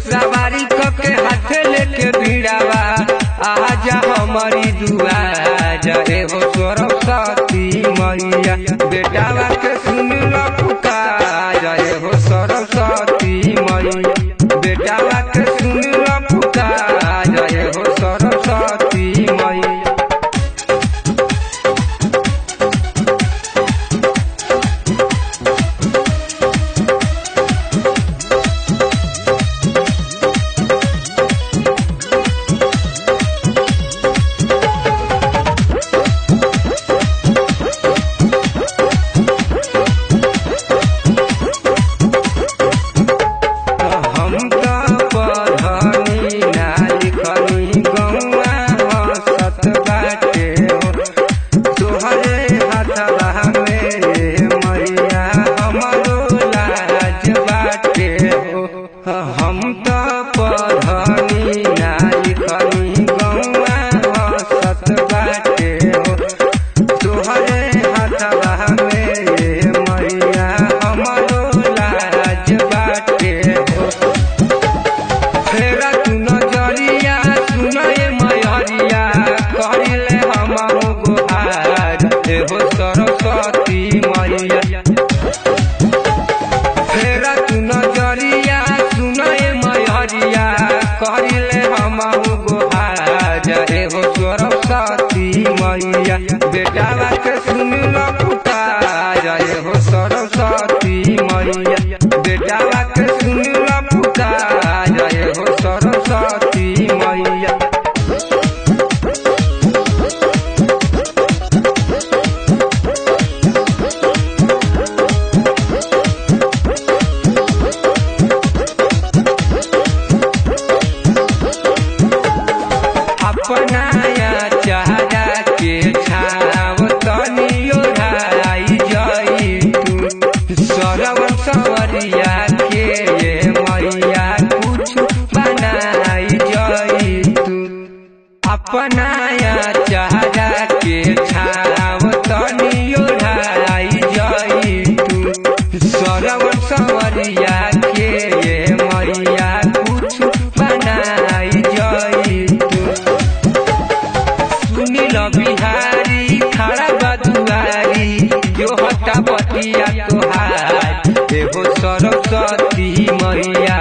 सवारी कके हाथे लेके भिड़ावा आजा हमारी दुआ जरे हो सरस्वती मैया बेटावा के सुन लो पुकार जरे हो सरस्वती मैया बेटावा के सुन लो पुकार जरे हो सरस्वती मैया हम त पढ़नी ना लिखनी गौआ हसत बाटे हो तोहरे हाथवा में मैया हमरो लाज बाटे हो हम त पढ़नी ना लिखनी गौआ हसत बाटे हो तोहरे हाथवा में मैया हमरो लाज बाटे हो फेरा तू नजरिया सुनए मैहरिया करिले हमहु गुहार हे हो सरस्वती मैया फेरा तू नजरिया सुनए मैहरिया करिले हमहु गुहार हे हो सरस्वती मैया बेटावा के सुन लो पुकार हे हो सरस्वती मैया बेटावा के सुन लो पुकार हे हो सरस्वती मैया अपनाया चाहरा के छाव तनी ओढ़ाई जाई तू सरवन सवरिया के ये मैया कुछ बनाई जाई तू अपनाया चाहरा के छाव तनी ओढ़ाई जाई तू सरवन सवरिया के ये मैया कुछ बनाई जाई तू सुनील बिहारी खड़ा बदुआरी जो हटा बतिया तोहार एगो सरस्वती मैया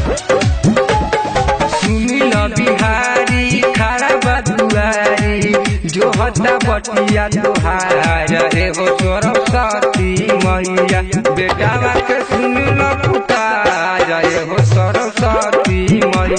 सुनील बिहारी खड़ा बदुआरी जो हटा बतिया तोहार एगो सरस्वती मैया बेटावा के सुन लो पुकार एगो सरस्वती मैया